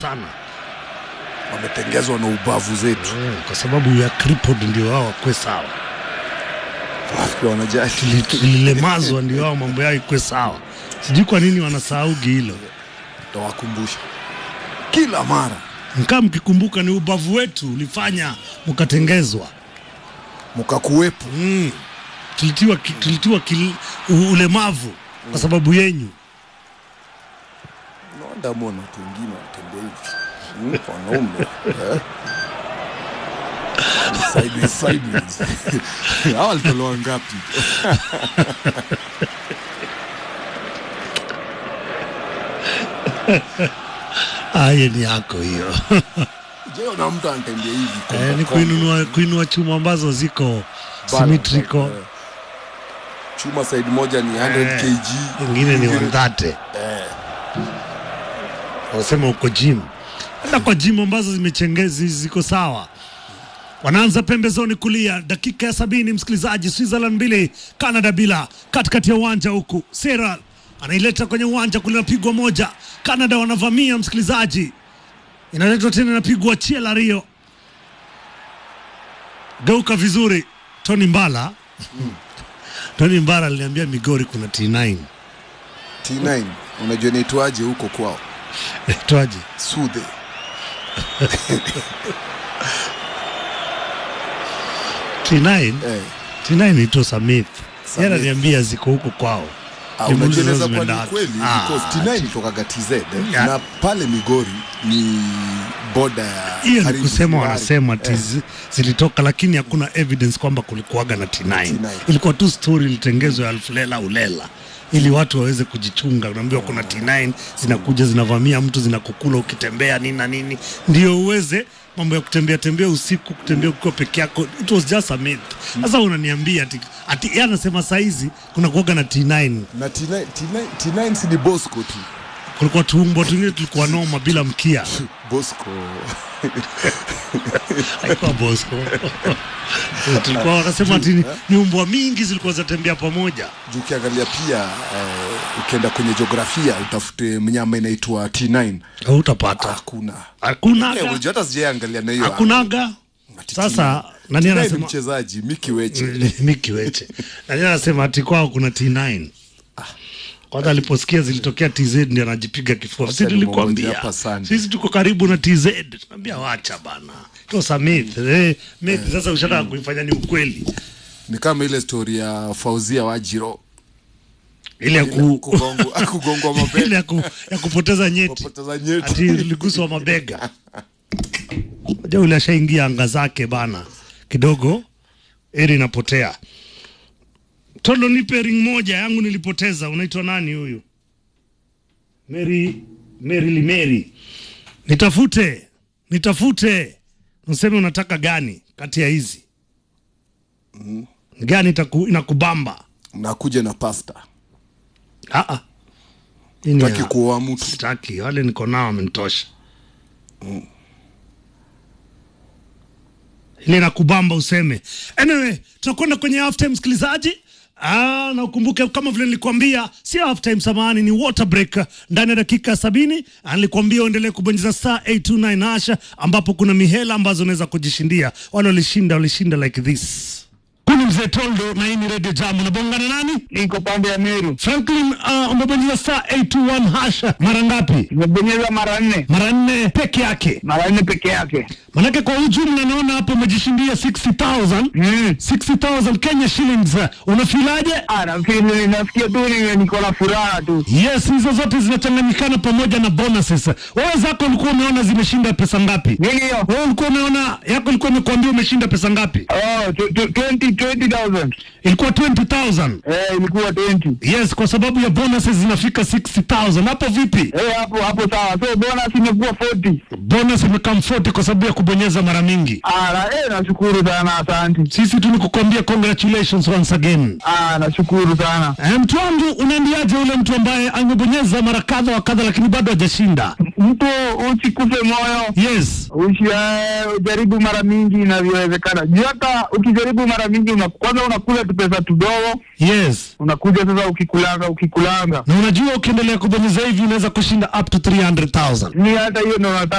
sana wametengezwa na ubavu zetu mm, kwa sababu ya crippled ndio wao wakwe sawa, wakiwa wanajali lilemazwa ndio wao mambo yao ikwe sawa. Sijui kwa nini wanasahaugi hilo. tawakumbusha kila mara Mkaa mkikumbuka, ni ubavu wetu ulifanya mkatengezwa. mkakuwepo mm. tulitiwa, ki- tulitiwa kil, u- ulemavu kwa sababu yenyu. naonda mbona watu wengine wanatembea hivi Mm, wanaume eh? Sideways, sideways. hawa walitolewa ngapi Aye, ni yako hiyo je na mtu anatembea hivi eh, ni kombo, kuinunua, kuinua chuma ambazo ziko kombo, symmetrical, eh. chuma side moja ni 100 Eh, kg ingine ni wandhate wanasema uko gym, hata kwa gym ambazo zimechengezi ziko sawa. Wanaanza pembezoni kulia, dakika ya sabini, msikilizaji. Switzerland mbili Canada bila, katikati ya uwanja huku Sera anaileta kwenye uwanja kule, napigwa moja, Canada wanavamia, msikilizaji, inaletwa tena, inapigwa Chiela Rio, geuka vizuri, Tony Mbala Tony Mbala aliniambia Migori kuna T9 T9 unajua naitwaje huko kwao twaje sudhe T9 eh. T9 ito Samith Samith. yeye ananiambia ziko huko kwao Ah, Nimuulize unajua sasa inaweza kuwa zimeenda ni wapi. kweli Ah, because T9 tokaga TZ eh, Ya. na pale Migori ni boda ya hiyo ni karibu kusema Sirari. wanasema Eh, tizi zilitoka lakini hakuna evidence kwamba kulikuwaga na T9 T9. ilikuwa tu story ilitengezwa ya alfulela ulela ili watu waweze kujichunga unaambiwa kuna T9 zinakuja zinavamia mtu zinakukula ukitembea nini na nini ndio uweze mambo ya kutembea tembea usiku kutembea ukiwa peke yako it was just a myth sasa unaniambia ati, ati yeye anasema saizi kuna kuwaga na T9 na T9, T9, T9 si ni Bosco tu kulikuwa tuumbo tungine tulikuwa noma bila mkia Bosco haikuwa Bosco tulikuwa wanasema ati ni- ni umbwa mingi zilikuwa zinatembea pamoja juu ukiangalia pia eh, ukienda kwenye jiografia utafute mnyama inaitwa T9 hautapata hakuna Eh, hakunaga unajua hata sijaiangalia na hiyo hakunaga Ati sasa T9. nani T9 ni anasema mchezaji Miki Weche Miki Weche nani anasema ati kwao kuna T9 kwanza aliposikia zilitokea TZ ndio anajipiga kifua Wacha sisi nimwongoje tulikwambia hapa Sunday. sisi tuko karibu na TZ tunaambia wacha bana tosa myth eh myth sasa ushataka kuifanya ni ukweli ni kama ile story ya Fauzia Wajiro ile ya ku kugongwa kugongwa ile mabega ya, ku, ya kupoteza nyeti kupoteza nyeti ati liguswa mabega ja ule ashaingia anga zake bana kidogo eri inapotea tolo nipe ring moja yangu nilipoteza unaitwa nani huyu mary mary limeri nitafute nitafute useme unataka gani kati ya hizi gani itaku, inakubamba nakuja na pasta Ah, ah. Hii ni taki ya- kuoa mtu sitaki wale niko nao wamenitosha ile na kubamba useme anyway tunakwenda kwenye half time msikilizaji Ah, na ukumbuke kama vile nilikwambia sio half time samahani ni water break ndani ya dakika sabini Ah, nilikwambia uendelee kubonyeza star 829 hasha ambapo kuna mihela ambazo unaweza kujishindia wale walishinda walishinda like this huni mzee toldo na hii ni radio jam unabongana nani niko pande ya Meru. franklin uh, umebonyeza star 821 hasha mara ngapi Nimebonyeza mara nne, mara nne peke yake mara nne peke yake. manake kwa ujumla naona hapo umejishindia 60000 Mm. 60000 kenya shillings unafilaje Ah, nafikiri nasikia tu ni- niko na furaha tu. yes hizo zote zinachanganyikana pamoja na bonuses wewe zako ulikuwa umeona zimeshinda pesa ngapi Nini hiyo? wewe ulikuwa umeona yako ilikuwa imekuambia umeshinda pesa ngapi Oh, tu- tu- 20 20,000. ilikuwa 20000 Eh, ilikuwa 20. yes kwa sababu ya bonuses zinafika 60000 hapo vipi Eh, hapo hapo sawa. So bonus imekuwa 40. bonus imekam 40 kwa sababu ya kubonyeza mara mingi Ah, na, eh, nashukuru sana, asante. sisi tu ni kukwambia congratulations once again Ah, nashukuru sana. Eh, mtu wangu unaambiaje ule mtu ambaye amebonyeza mara kadha wa kadha lakini bado hajashinda mtu usikufe moyo yes ushi eh, ujaribu mara mingi inavyowezekana juu hata ukijaribu mara mingi una, kwanza unakula tu pesa tudogo yes unakuja sasa ukikulanga ukikulanga na unajua ukiendelea kubonyeza hivi unaweza kushinda up to 300000 ni hata hiyo ndo nataka